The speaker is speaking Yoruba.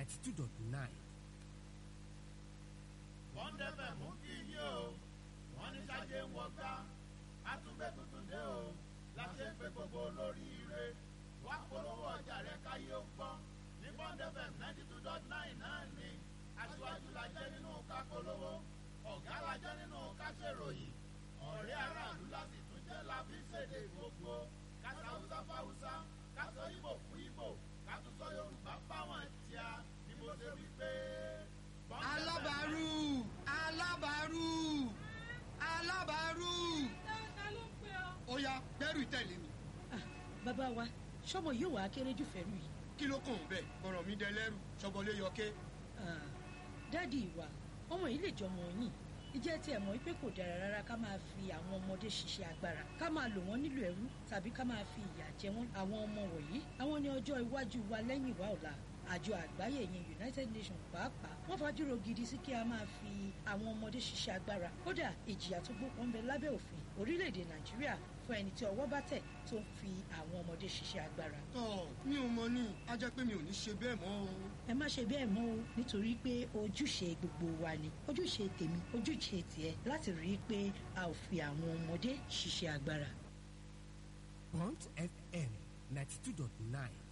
ninety two dot nine. wọ́n dẹ́fẹ̀ mú kí yín o wọ́n ní sáyé ń wọgbá àtúgbẹ́ tuntun dé o láti ń pe gbogbo olóríire wá polówó ọjà rẹ káyé ó gbọ́ ní bond fm ninety two dot nine náà ni aṣíwájú la jẹ́ nínú ká polówó ọ̀gá la jẹ́ nínú ká ṣèròyìn ọ̀rẹ́ aráàlú láti tún jẹ́ la fi ṣèdè gbogbo kásá haúsá fáwúsá kásọ ìbò fún ìbò kátúntọ́ yorùbá fáwọn tíá ni mo ṣe wí pé. Bond FM alábàárù alábàárù alábàárù ta ló ń pè ọ́. ó yá gbẹ́rù tẹ̀lé mi Ah, bàbá wa sọmọ yóò wá kéré jù fẹ́rù yìí. kí ló kàn bẹ́ẹ̀ bọ̀rọ̀ mi dẹ lẹ́rù ṣọgbọ́lé yọké Ah, dáàdi ìwà ọmọ yìí lè jọmọ yìí ìjẹ́ tí ẹ̀ mọ̀ wípé kò dára rárá ká máa fi àwọn ọmọdé ṣiṣẹ́ agbára ká máa lò wọ́n nílò ẹrú tàbí ká máa fi ìyà jẹ wọ́n àwọn ọmọ wọ̀nyí àwọn ní ọjọ́ iwájú wa lẹ́yìn ìwà ọ̀la àjọ àgbáyé yẹn united nations pàápàá wọ́n fàdúró gidi sí kí a máa fi àwọn ọmọdé ṣiṣẹ́ agbára kódà ìjìyà tó gbópọn ń bẹ lábẹ́ òfin orílẹ̀-èdè nàìjíríà fún ẹni tí ọwọ́ bá tẹ̀ tó ń fi àwọn ọmọdé ṣiṣẹ́ agbára tọ́ mi ò mọ ní a jẹ́ pé mi ò ní ṣe bẹ́ẹ̀ mọ́ o ẹ má ṣe bẹ́ẹ̀ mọ́ o nítorí pé ojúṣe gbogbo wa ni ojúṣe tèmi ojúṣe tiẹ̀ láti rí i pé a ò fi àwọn ọmọdé ṣiṣẹ́ agbára. Bond FM ninety two dot nine